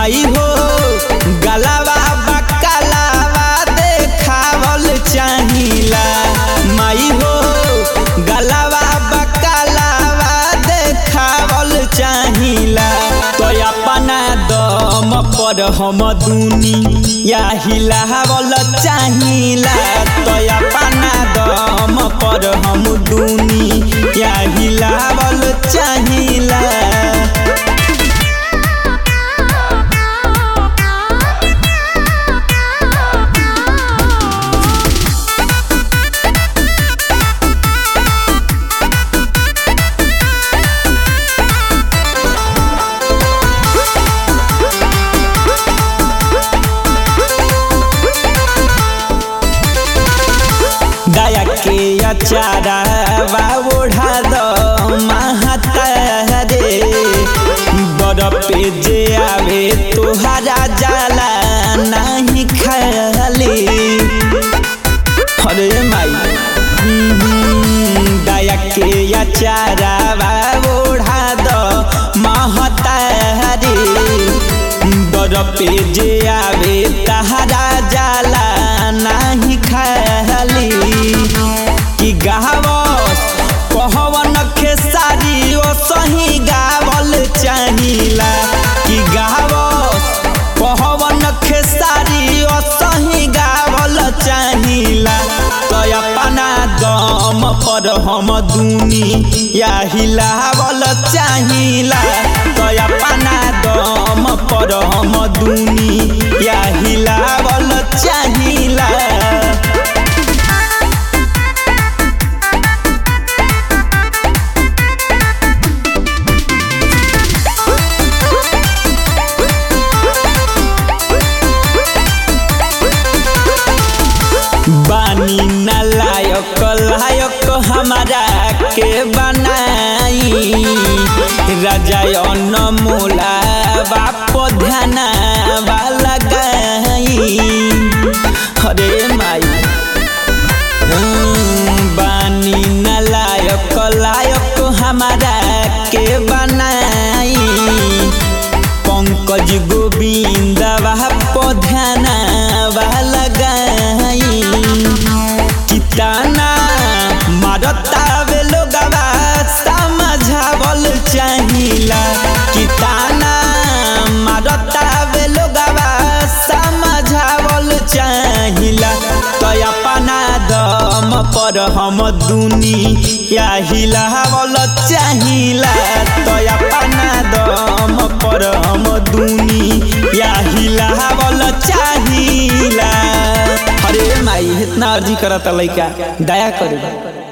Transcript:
माई हो गलावा बकलावा देखावल चाहिला माई हो गलावा बकलावा देखावल चाहिला तो अपना दम पर हम दुनिया हिलावल चाहिला तो अपना दम पर हम दुनिया हिलावल चाहिला दया के अचारा वा ओढ़ा द महातारे बड़ पे जे आवे तोहरा जाला नहीं खाली अरे माई हम्म, दया के अचारा वा ओढ़ा द महतारी बड़ पे जे आवे तहरा जाला नहीं खाली कि गावस कहवन खेसारी ओ सही गावल चाहिला कि गावस कहवन खेसारी ओ सही गावल चाहिला तो अपना दम पर हम दुनिया हिलावल चाहिला तो अपना दम पर हम दुनिया हिलावल चाहिला बानी न लायक लायक हमारा के बनाई राजा अनमोला बाप ध्यान वाला गई हरे माई हम्म, बानी न लायक लायक हमारा के बनाई पंकज गोविंद बाप ध्यान वाला गई किताना मारता वे लोगवा समझावल चाहिला किताना मारता वे लोगवा समझावल चाहिला तो अपना दम पर हम दुनिया हिलावल चाहिला तो अपना दम पर हम दुनिया हिलावल चाहिला अरे माई इतना अर्जी करता लइका दया करू